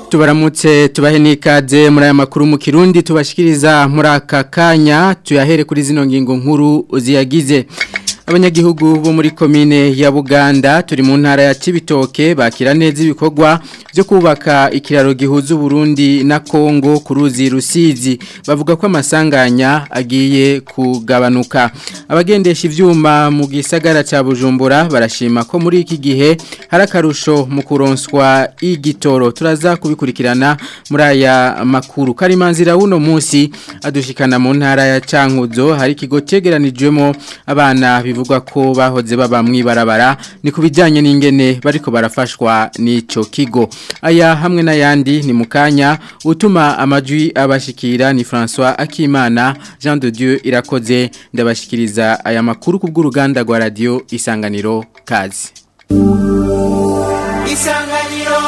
tubaramutse tubahe n'ikaze muri aya makuru mu kirundi tubashikiriza muri aka kanya tuyahere kuri zino ngingo nkuru ziyagize abanyagihugu bo muri komine ya Buganda turi mu ntara ya Cibitoke bakira neza ibikorwa byo kubaka ikiraro gihuza Burundi na Kongo ku ruzi Rusizi bavuga ko amasanganya agiye kugabanuka abagendesha ivyuma mu gisagara ca Bujumbura barashima ko muri iki gihe hari akarusho mu kuronswa igitoro turaza kubikurikirana muri aya makuru karimanzira wuno munsi adushikana mu ntara ya Cankuzo hari ikigo cegeranijwemo abana bivugwa ko bahoze baba mwibarabara ni kubijyanye n'ingene bariko barafashwa n'ico kigo aya hamwe n'ayandi ni mukanya utuma amajwi abashikira ni François Akimana Jean de Dieu irakoze ndabashikiriza aya makuru kubw'uruganda rwa radio Isanganiro kazi Isanganiro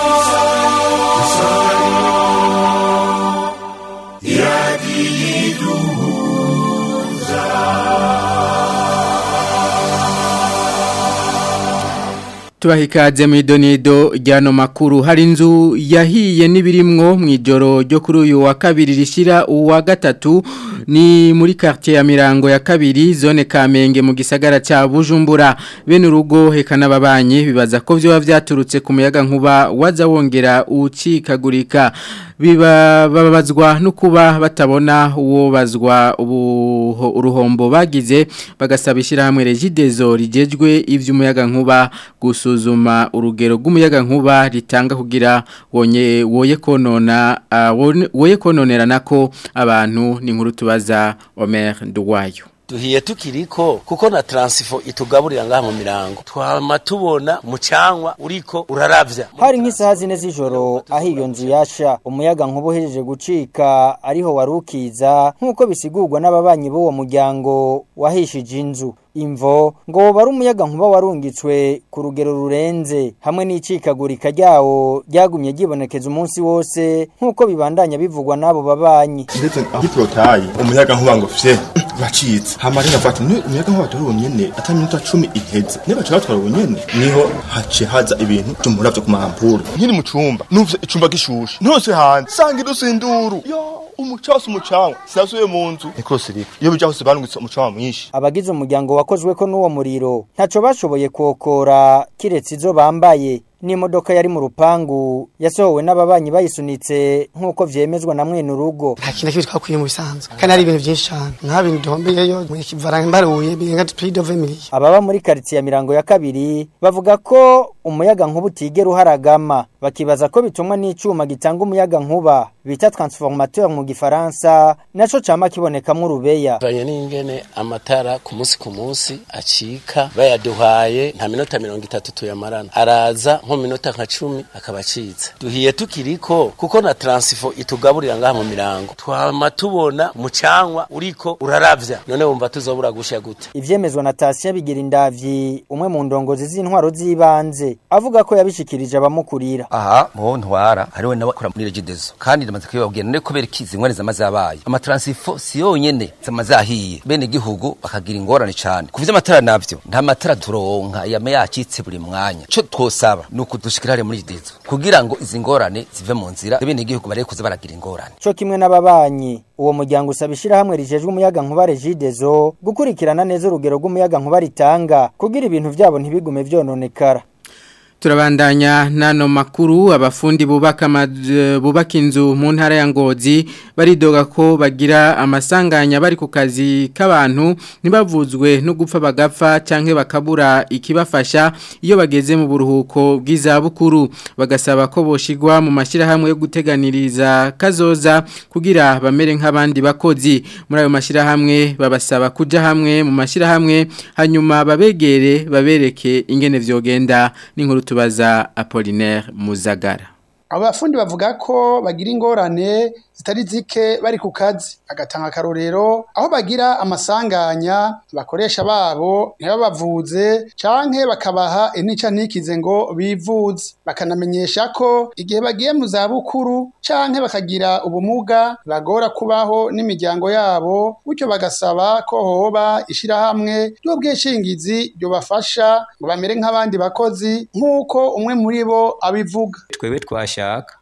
Tubahikaze mu idonido ryano makuru hari inzu yahiye n'ibirimwo mu ijoro ryo kuri uyu wa kabiri rishira uwa gatatu ni muri quartier ya Mirango ya kabiri zone Kamenge mu gisagara ca Bujumbura bene urugo heka n'ababanyi bibaza ko byo byaturutse ku muyaga nkuba waza wongera ucikagurika biba babazwa no kuba batabona uwo bazwa ubu uruhombo bagize bagasaba ishyirahamwe regidezo rigejwe iby'umuyaga nkuba gusuzuma urugero rw'umuyaga nkuba ritanga kugira wonye woye konona uh, woye kononera nako abantu ni nkuru tubaza Omer Nduwayo duhiye tukiriko kuko na transifo itugaburira ngaha mu mirango twama tubona mucanwa uriko uraravya hari nk'isaha zine z'ijoro aho iyo nzu yasha umuyaga nkuba uhejeje gucika ariho warukiza nk'uko bisigurwa n'ababanyi b'uwo muryango wahishije inzu imvo ngo bari umuyaga nkuba warungitswe ku rugero rurenze hamwe n'icikagurika ryawo ryagumye ryibonekeza umunsi wose nk'uko bibandanya bivugwa n'abo babanyi ndetse aho iporotayi umuyaga nkuba ngo fye bacitse hama rero bati ni umuyaga nkuba turi bunyene ata minota 10 iheze ne baca batwara bunyene niho hace haza ibintu by'umuravyo ku mampuru nkiri mu cumba numvise icumba gishushe ntose hanze sanga idusinduru yo umucasu umucanwa sinasuye mu nzu niko sirika iyo bija hose barungitse umucanwa mwinshi abagize umuryango wakozwe ko n'uwo muriro ntaco bashoboye kokora kiretse izo bambaye n'imodoka yari mu rupangu yasohowe n'ababanyi bayisunitse nk'uko vyemezwa na mwene urugo nta kintu kibi twakwiye mu bisanzwe kandi ari ibintu byinshi cyane nka bintu duhombeyeyo mu kivara mbaruye birenga plus de 20 millions ababa muri quartier ya mirango ya kabiri bavuga ko umuyaga nkuba utigera uharagama bakibaza ko bitumwa n'icuma gitanga umuyaga nkuba bita transformateur mu gifaransa naco cama kibonekamwo urubeya banye n'ingene amatara ku munsi ku munsi acika bayaduhaye nta minota mirongo itatu tuyamarana araza nko minota nka cumi akaba acitse duhiye tukiriko kuko na transifo itugaburira ngaha mu mirango twama tubona mucanwa uriko uraravya none wumva tuzobura gusha gute ivyemezwa na Tasia bigira indavyi umwe mu ndongozi z'intwaro z'ibanze avuga ko yabishikirije abamukurira aha mu ntwara hariwe nawe akora muri regidezo kandi ndamaze kubabwira none kubera ikizi ngwane zamaze abaye amatransifo si yonyene zamaze ahiye bene gihugu bakagira ingorane cyane kuvya amatara navyo nta matara turonka yame yacitse buri mwanya cyo twosaba nuko dushikirare muri regidezo kugira ngo izi ngorane zive mu nzira bene gihugu bare kuza baragira ingorane co kimwe n'ababanyi uwo muryango usaba ishirahamwe rijejwe umuyaga nkuba regidezo gukurikirana neza urugero rw'umuyaga nkuba ritanga kugira ibintu vyabo ntibigume vyononekara Turabandanya nano makuru abafundi bubaka bubaka inzu mu ntara ya Ngozi baridoga ko bagira amasanganya bari ku kazi k'abantu ntibavuzwe no gupfa bagapfa canke bakabura ikibafasha iyo bageze mu buruhuko bw'izabukuru bagasaba ko boshigwa mu mashirahamwe yo guteganiriza kazoza kugira bamere nk'abandi bakozi muri ayo mashirahamwe babasaba kuja hamwe mu mashirahamwe hanyuma babegere babereke ingene vyogenda n'inkuru tubaza Apollinaire Muzagara abafundi bavuga ko bagira ingorane zitari zike bari ku kazi agatanga akarorero aho bagira amasanganya bakoresha babo ntibabavuze canke bakabaha intica ntikize ngo bivuze bakanamenyesha ko igihe bagiye mu zabukuru canke bakagira ubumuga bagora kubaho n'imiryango yabo bityo bagasaba ko hoba ishirahamwe ry'ubwishingizi ryobafasha ngo bamere nk'abandi bakozi nk'uko umwe muri bo abivuga twebwe twashaka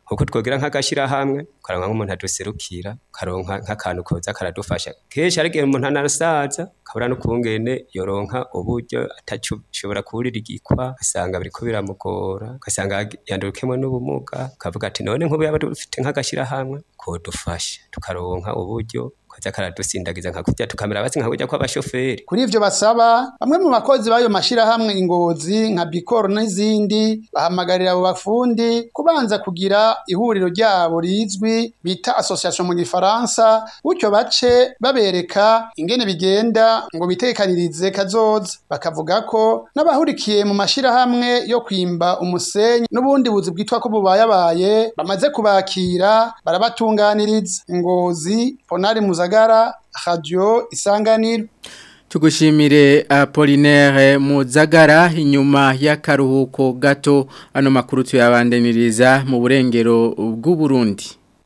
nkuko twogira nk'agashirahamwe ukaronka nk'umuntu aduserukira ukaronka nk'akantu koza karadufasha kenshi ari igihe umuntu anasaza kabura n'ukungene yoronka uburyo atashobora kuburira igikwa asanga biriko biramugora ugasanga yandurukemwe n'ubumuga ukavuga ati none nk'ubu yaba dufite nk'agashirahamwe kodufasha tukaronka uburyo koza karadusindagiza nka kurya tukamera basi nka kurya kw'abashoferi kuri ivyo basaba bamwe mu bakozi b'ayo mashirahamwe ingozi nka bikoro n'izindi bahamagarira abo bafundi kubanza kugira ihuriro ryabo rizwi bita association mu gifaransa gutyo bace babereka ingene bigenda ngo bitekanirize kazoza bakavuga ko n'abahurikiye mu mashirahamwe yo kwimba umusenyi n'ubundi buzi bwitwa ko bubayabaye bamaze kubakira barabatunganiriza ingozi ponari muzagara radio isanganiro Tugushimire Apollinaire Muzagara inyuma y'akaruhuko gato ano makuru tuyabandaniriza mu burengero bw'u Burundi.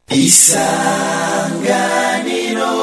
Isanganiro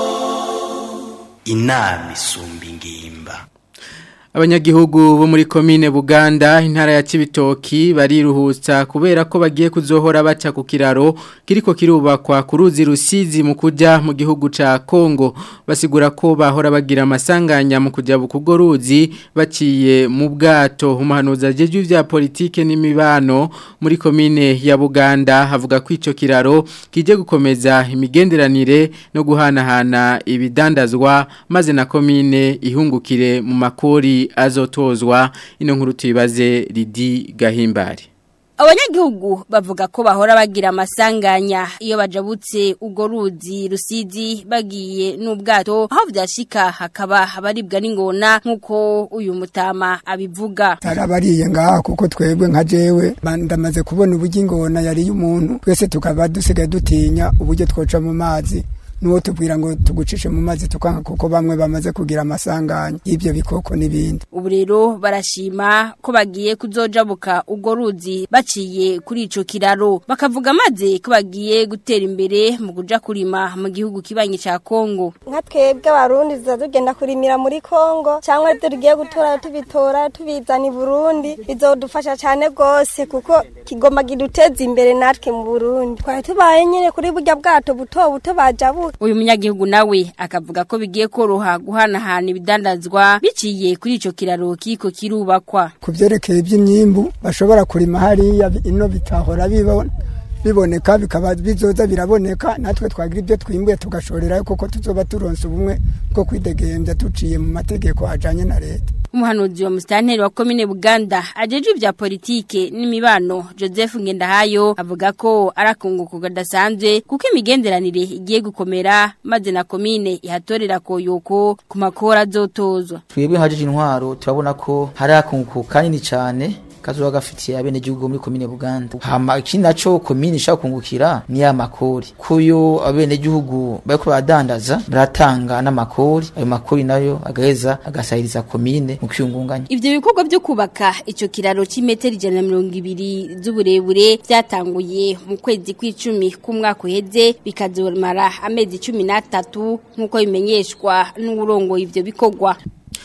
inama isumba ingimba. Abanyagihugu bo muri komine Buganda intara ya Cibitoki bariruhutsa kubera ko bagiye kuzohora baca ku kiraro kiriko kirubakwa ku ruzi rusizi mu kuja mu gihugu ca Kongo basigura ko bahora bagira amasanganya mu kuja bukugo ruzi baciye mu bwato umuhanuza jeje vya politike n'imibano muri komine ya Buganda havuga ko ico kiraro kije gukomeza imigenderanire no guhanahana ibidandazwa maze na komine ihungukire mu makori azotozwa ino nkuru tuyibaze Lidi Gahimbari Abanyagihugu bavuga ko bahora bagira amasanganya iyo bajabutse ugo ruzi rusizi bagiye n'ubwato aho vyashika hakaba abaribwa n'ingona nkuko uyu mutama abivuga tarabariye ngaha kuko twebwe nka jewe ndamaze kubona uburyo ingona yari y'umuntu twese tukaba dusigaye dutinya uburyo twoca mu mazi nuwo tubwira ngo tugucishe mu mazi tukanga kuko bamwe bamaze kugira amasanganya y'ibyo bikoko n'ibindi ubu rero barashima ko bagiye kuzojabuka ubwo ruzi baciye kuri ico kiraro bakavuga maze ko bagiye gutera imbere mu kuja kurima mu gihugu kibanyi ca Kongo nka twebwe abarundi tuza tugenda kurimira muri Kongo cyangwa tugiye gutora tubitora tubizana i Burundi bizodufasha cyane gose kuko kigoma giduteza imbere natwe mu Burundi twari tubaye nyene kuri burya bwato buto buto bajabu uyu munyagihugu nawe akavuga ko bigiye koroha guhanahana ibidandazwa biciye kuri ico kiraro kiko kirubakwa ku byerekeye iby'imyimbu bashobora kurima hariya ino bitahora bibona biboneka bikaba bizoza biraboneka natwe twagira ibyo twimbuye tugashorerayo kuko tuzoba turonse ubumwe bwo kwidegembya tuciye mu mategeko ajanye na leta umuhanuzi wa musitanteri wa komine Buganda ajeje ibya politike n'imibano Joseph Ngendahayo avuga ko arakunguko gadasanzwe kuko imigenderanire igiye gukomera maze na komine ihatorera koyoko ku makora azotozwa twebwe hajeje intwaro turabona ko hari akunguko kanini cyane kazuba gafitiye abene gihugu muri komine Buganda hama ikindi naco komine ishaka kungukira ni ya makori kuyo abene gihugu bariko badandaza baratanga n'amakori ayo makori nayo agaheza agasahiriza komine mu kwiyungunganya ivyo bikorwa byo kubaka ico kiraro c'imetero ijana na mirongo ibiri z'uburebure vyatanguye mu kwezi kw'icumi k'umwaka uheze bikazomara amezi cumi n'atatu nk'uko bimenyeshwa n'uburongoye ivyo bikorwa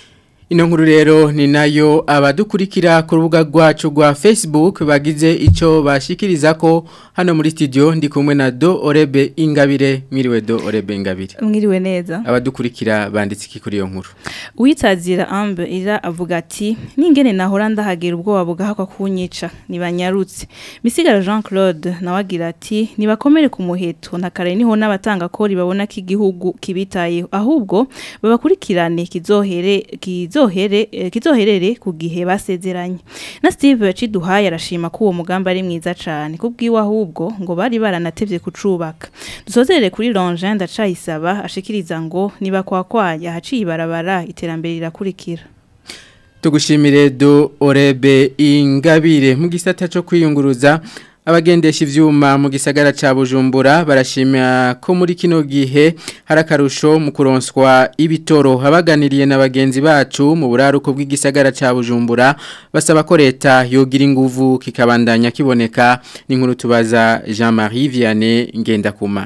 Ino nkuru rero ni nayo abadukurikira ku rubuga rwacu rwa Facebook bagize ico bashikiriza ko hano muri studio ndi kumwe na Do Orebe Ingabire mwiriwe Do Orebe Ingabire mwiriwe neza abadukurikira banditse iki kuri iyo nkuru Uitazira Ambe ira avuga ati ningene nahora ndahagira ubwoba bugahakwa kunyica nibanyarutse Misigara Jean Claude nawagira ati nibakomere ku muheto na kare niho n'abatanga kori babona ko igihugu kibitaye ahubwo babakurikirane kizohere kizo kizohere kizoherere ku gihe basezeranye na Steve Ciduhaye arashima ko uwo mugambi ari mwiza cyane kubwiwe ahubwo ngo bari baranatevye kucubaka dusozerere kuri Longe ndacayisaba ashikiriza ngo niba kwa kwaya haciye barabara iterambere rirakurikira Tugushimire do Orebe Ingabire mu gisata cyo kwiyunguruza abagendesha ivyuma mu gisagara ca Bujumbura barashimira ko muri kino gihe harakarusho mu kuronswa ibitoro habaganiriye na bagenzi bacu mu buraruko bw'igisagara ca Bujumbura basaba ko leta yogira inguvu kikabandanya kiboneka n'inkuru tubaza Jean-Marie Vianney Ngendakumana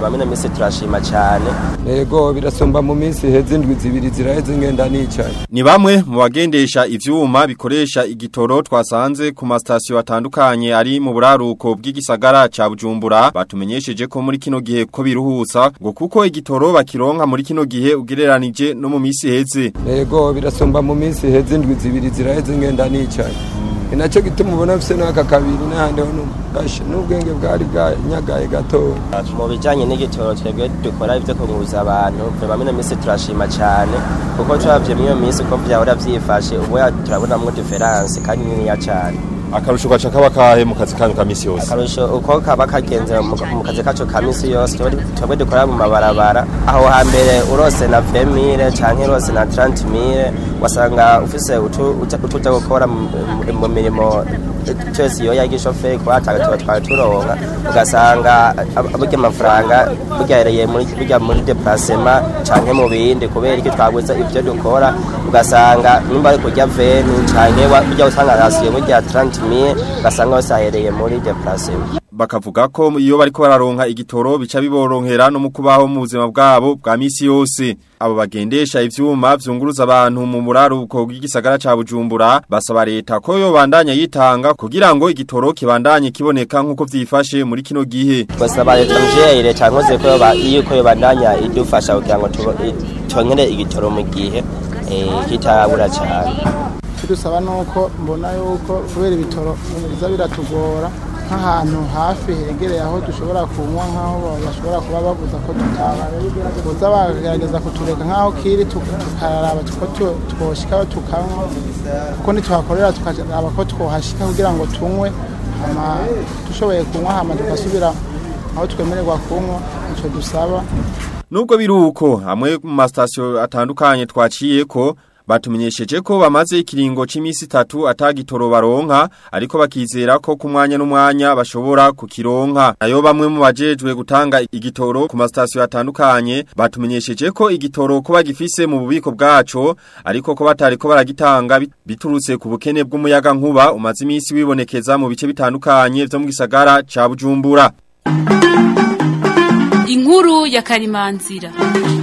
bamwe misi turashima cyane yego birasumba mu minsi heze indwi zibiri ziraheze ngenda nicaye Ni bamwe mu bagendesha ivyuma bikoresha igitoro twasanze ku masitasiyo atandukanye ari mu buraruko bw'igisagara ca Bujumbura batumenyesheje ko muri kino gihe ko biruhusa ngo kuko igitoro bakironka muri kino gihe ugereranije no mu misi heze yego birasumba mu minsi heze indwi zibiri ziraheze ngenda nicaye ni nacyo gituma ubona mfise n'aka kabiri n'ahandi ho n'ubwashe n'ubwenge bwari bwanyagaye gatoya mu bijyanye n'igitoro twebwe dukora ibyo kunguza abantu bamwe na minsi turashima cyane kuko turabye muri iyo minsi uko byahora byifashe ubu turabonamo diferanse kandi niniya cyane akarusho gaca kaba kahe mu kazi kanyu ka misi yose akarusho uko kaba kagenze mu mu kazi kacu ka misi yose twebwe- twebwe dukora mu mabarabara aho hambere urose na vemire canke urose na trantimire wasanga ufise utu- uta- utuja gukora mu- mu- mu mirimo twese iyo yagishoferi kuba tuba twari turonka ugasanga ab- burya amafaranga bugereye muri burya muri deplacement canke mu bindi kubera iki twaguze ivyo dukora ugasanga nimba ari kurya veni canke wa- burya usanga rasiyo burya 30 mille ugasanga hose ahereye muri deplacement bakavuga ko iyo bariko bararonka igitoro bica biboronkera no mu kubaho mu buzima bwabo bwa misi yose abo bagendesha ivyuma vyunguruza abantu mu muraruko bw'igisagara ca Bujumbura basaba leta ko yo bandanya yitanga kugira ngo igitoro kibandanye kiboneka nkuko vyifashe muri kino gihe basaba leta mvyeyi leta nkoze ko yoba- yuko yobandanya idufasha kugira ngo tubo- i- tongere igitoro mu gihe eh, kitabura cyane dusaba nuko mbona yuko kubera ibitoro biza biratugora nk'ahantu hafi hegereye aho dushobora kunywa nk'aho bashobora kuba babuza ko tutaba buza bagerageza kutureka nk'aho kiri tuka- tukaraba ko tu- twoshikaho tukanywa kuko ntituhakorera tukaraba ko twohashika kugira ngo tunywe hama dushoboye kunywa hama tugasubira aho twemererwa kunywa icyo dusaba Nubwo biruko hamwe mu masitasiyo atandukanye twaciye ko batumenyesheje ko bamaze ikiringo c'imisi itatu atagitoro baronka ariko bakizera ko ku mwanya n'umwanya bashobora kukironka nayo bamwe mu bajejwe gutanga igitoro ku masitasiyo atandukanye batumenyesheje ko igitoro ko bagifise mu bubiko bwaco ariko ko batari ko baragitanga bit- biturutse ku bukene bw'umuyaga nkuba umaze imisi wibonekeza mu bice bitandukanye vyo mu gisagara ca Bujumbura Inkuru ya Karimanzira.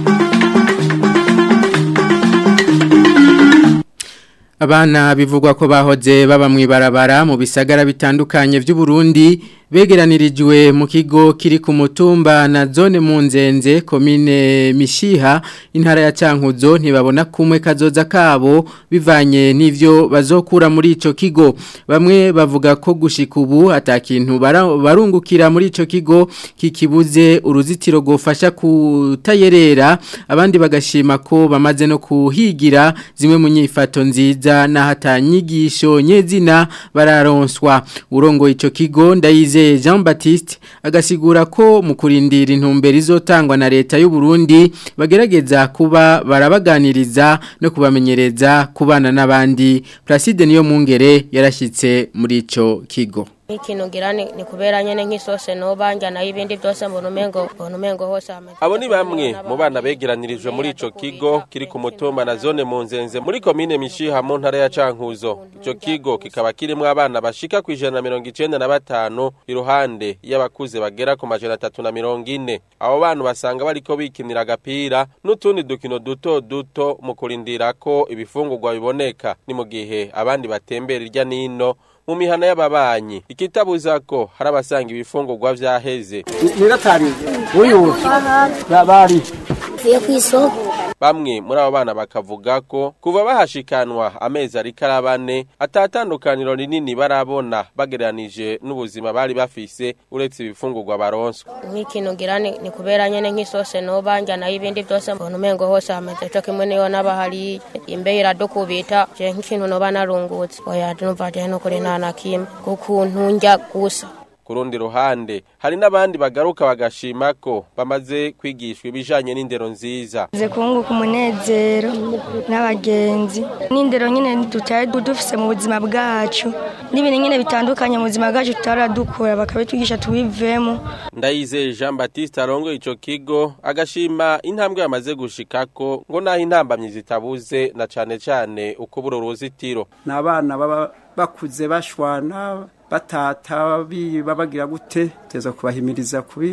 Abana bivugwa ko bahoze baba mwibarabara mu bisagara bitandukanye vy'u Burundi begeranirijwe mu kigo kiri ku mutumba na zone mu nzenze komine Mishiha intara ya Cankuzo ntibabona kumwe kazoza kabo bivanye n'ivyo bazokura muri ico kigo bamwe bavuga ko gushika ubu atakintu bara- barungukira muri ico kigo kikibuze uruzitiro gofasha kutayerera abandi bagashima ko bamaze no kuhigira zimwe mu nyifato nziza na hatanyigisho nyezina bararonswa urongo ico kigo ndayize Jean Baptiste agasigura ko mu kurindira intumbero izotangwa na leta y'u Burundi bagerageza kuba barabaganiriza no kubamenyereza kubana n'abandi Placide niyo mungere yarashitse muri ico kigo ikintu ngira ni ni kubera nyene nk'isose nobanja nayo ibindi byose mbona umengo mbona umengo hose hameze Abo ni bamwe mu bana begeranirijwe muri ico kigo kiri ku mutumba na zone mu nzenze muri komine Mishiha mu ntara ya Cankuzo. Ico kigo kikaba kirimwo abana bashika ku ijana na mirongo icenda na batanu iruhande y'abakuze bagera ku majana atatu na mirongo ine. Abo bana basanga bariko bikinira agapira n'utundi dukino duto duto mu kurindira ko ibifungurwa biboneka. Ni mu gihe abandi batembera irya nino mu mihana y'ababanyi ikitabuza ko hari abasanga ibifungurwa vyaheze niratari uyu bari Vuye ku isoko Bamwe muri abo bana bakavuga ko kuva bahashikanwa amezi ariko arabane atatandukaniro rinini barabona bagereranije n'ubuzima bari bafise uretse ibifungurwa baronswa. nk'ikintu ngira ni ni kubera nyene nk'isose nobanja nayo ibindi byose mbona umengo hose hameze cyo kimwe niyo n'abahari imbeho iradukubita je nk'ikintu noba narungutse oya numva je no kuri nta na kimwe kukuntu njya gusa Ku rundi ruhande hari n'abandi bagaruka bagashima ko bamaze kwigishwa ibijanye n'indero nziza. ze kunguka umunezero n'abagenzi n'indero nyine tutari dufise mu buzima bwacu n'ibintu nyine bitandukanye mu buzima bwacu tutaradukura bakabitwigisha tubivemo Ndayizeye Jean Baptiste arongo ico kigo agashima intambwe yamaze gushikako ngo naho intambamyi zitabuze na cane cane ukubura uruzitiro. ni abana baba bakuze bashwana batata biba bagira gute teza kubahimiriza kubi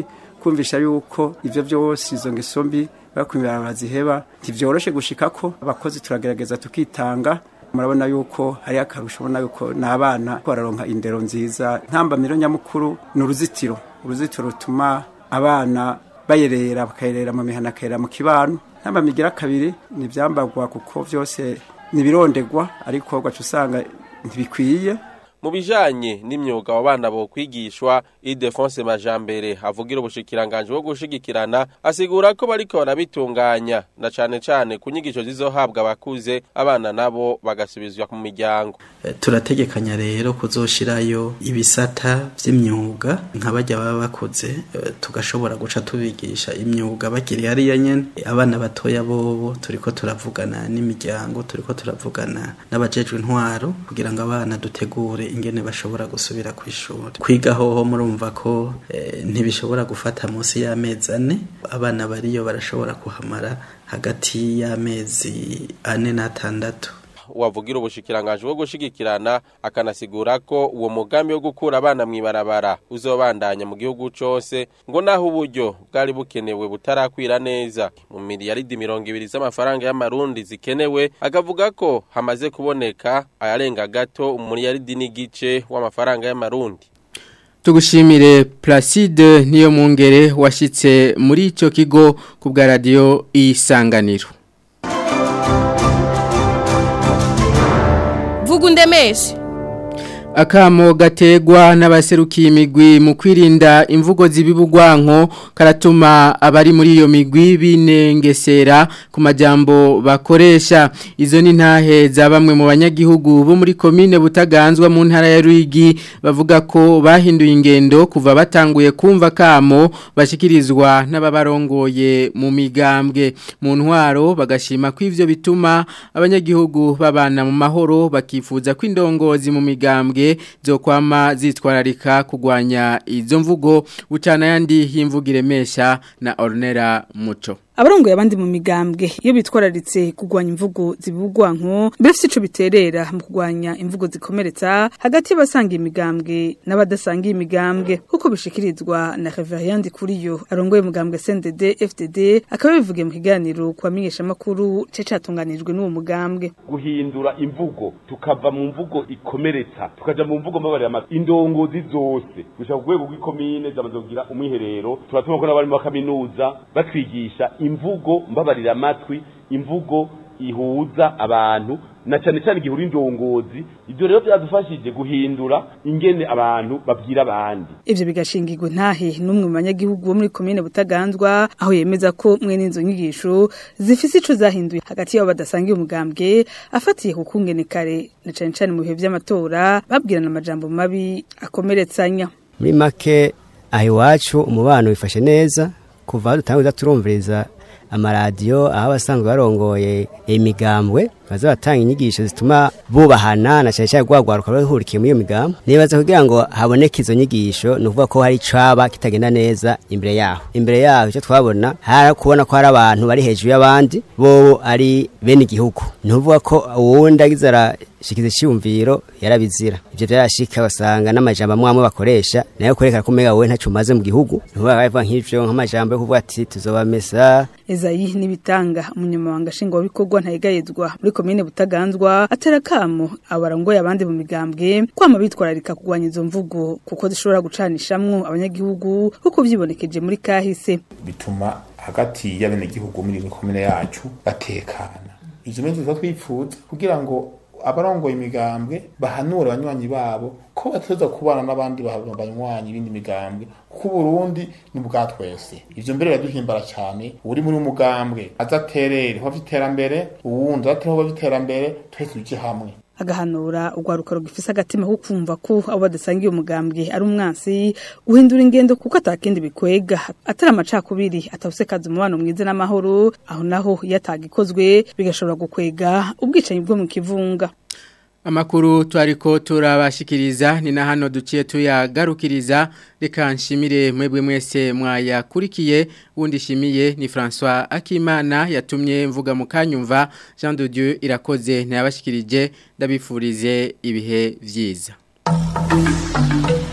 kumvisha yuko ivyo byose izo ngeso mbi bakwimira baziheba ntivyoroshe gushika ko abakozi turagerageza tukitanga murabona yuko hari akarusho ubona yuko n'abana bararonka indero nziza ntambamiro nyamukuru ni uruzitiro uruzitiro rutuma abana bayerera bakayerera mu mihana akayerera mu kibano ntambamigira kabiri ni ibyambagwa kuko byose nibirondegwa ariko ugaca usanga ntibikwiye mu bijanye n'imyuga abo bana bo kwigishwa Idefonse Majambere avugira ubushikiranganje bwo gushigikirana asigura ko bariko barabitunganya na cane cane ku nyigisho zizohabwa abakuze abana nabo bagasubizwa mu miryango turategekanya rero kuzoshirayo ibisata vy'imyuga nk'abajya baba bakuze tugashobora guca tubigisha imyuga bakiri hariya nyene abana batoya bobo turiko turavugana n'imiryango turiko turavugana n'abajejwe intwaro kugira ngo abana dutegure ingene bashobora gusubira ku ishuri kwiga hoho murumva ko e, ntibishobora gufata munsi y'amezi ane abana bariyo barashobora kuhamara hagati y'amezi ane n'atandatu wavugira ubushikiranganje bwo gushigikirana akanasigura ko uwo mugambi wo gukura abana mwibarabara uzobandanya mu gihugu cose ngo naho uburyo bwari bukenewe butarakwira neza mu miliyaridi mirongo ibiri z'amafaranga y'amarundi zikenewe akavuga ko hamaze kuboneka ayarenga gato umuliyaridi n'igice w'amafaranga y'amarundi Tugushimire Placide niyo mungere washitse muri ico kigo ku bwa radio isanganiro Vugundemeshe Akamo gategwa n'abaserukiye imigwi mu kwirinda imvugo zibibugwanko karatuma abari muri iyo migwi binengesera ku majambo bakoresha izo ni ntahe za bamwe mu banyagihugu bo muri komine butaganzwa mu ntara ya Ruyigi bavuga ko bahinduye ingendo kuva batanguye kumva kamo bashikirizwa n'ababarongoye mu migambwe mu ntwaro bagashima ko ivyo bituma abanyagihugu babana mu mahoro bakifuza ko indongozi mu migambwe zo kwama zitwararika kugwanya izo mvugo ucana yandi y'imvugo iremesha na Ornera Muco abarongoye abandi mu migambwe iyo bitwararitse kugwanya imvugo zibugwanko mbese ico biterera mu kugwanya imvugo zikomeretsa hagati y'abasanga imigambwe n'abadasanga imigambwe kuko bishikirizwa na Reverend Kuriyo arongoye umugambwe CNDD FDD akaba bivuge mu kiganiro kwa menyesha makuru ce catunganijwe n'uwo mugambwe guhindura imvugo tukava mu mvugo ikomeretsa tukaja mu mvugo mbabarira amazi indongozi zose gushaka ku rwego rw'ikomine zamaze kugira umwiherero turatuma ko n'abari mu kaminuza batwigisha imvugo mbabarira amatwi imvugo ihuza abantu na cyane cyane igihura indongozi ibyo rero byadufashije guhindura ingene abantu babwira abandi ivyo bigashingirwa ntahe n'umwe mu banyagihugu bo muri komine butaganzwa aho yemeza ko mwene izo nyigisho zifise ico zahinduye hagati yabo badasangiye umugambwe afatiye ku kungene kare na cyane cyane mu bihe vy'amatora babwirana amajambo mabi akomeretsanya muri make aho iwacu umubano wifashe neza kuva aho dutanguza turumviriza amaradiyo aho abasanzwe barongoye imigambwe baza batanga inyigisho zituma bubahana na cyane cyane rwagwaruka ruhurikiye muri iyo migambo nibaza kugira ngo haboneke izo nyigisho ni ukuvuga ko hari icaba kitagenda neza imbere yaho imbere yaho icyo twabona hari kubona ko hari abantu bari hejuru y'abandi bo ari bene igihugu ni ukuvuga ko uwundi agize arashikiza icyumviro yarabizira ibyo byarashika basanga n'amajambo amwe amwe bakoresha nayo kwerekana ko umega wowe ntacyo umaze mu gihugu ni ukuvuga bavuga nk'ibyo nk'amajambo yo kuvuga ati tuzobamesa Ezayi nibitanga umunyamabanga nshingwabikorwa ntayegayezwa muri komine butaganzwa atera kamo abarongoye abandi mu migambwe kwama bitwararika kugwanya izo mvugo kuko zishobora gucanishamwo abanyagihugu kuko vyibonekeje muri kahise bituma hagati y'abenegihugu muri komine yacu batekana ivyo menshi tuba twifuza kugira ngo abarongoye imigambwe bahanura abanywanyi babo ko batoza kubana n'abandi banywanyi ibindi migambwe kuko Burundi ni bwa twese ivyo mbere biraduhimbara cyane uri muri umugambwe azaterere ho iterambere uwundi azatere ho iterambere twese tuje hamwe agahanura urwaruka rugifise agatima ko kumva ko abo badasangiye umugambwe ari umwansi uhindura ingendo kuko atakindi bikwega atari amacakubiri atawusekaza umubano mwiza n'amahoro aho naho iyo atagikozwe bigashobora gukwega ubwicanyi bwo mu kivunga Amakuru twariko turabashikiriza ni na hano duciye tuyagarukiriza reka nshimire mwebwe mwese mwayakurikiye wundi shimiye ni François Akimana yatumye mvuga mu kanyumva Jean de Dieu irakoze ntiyabashikirije ndabifurize ibihe vyiza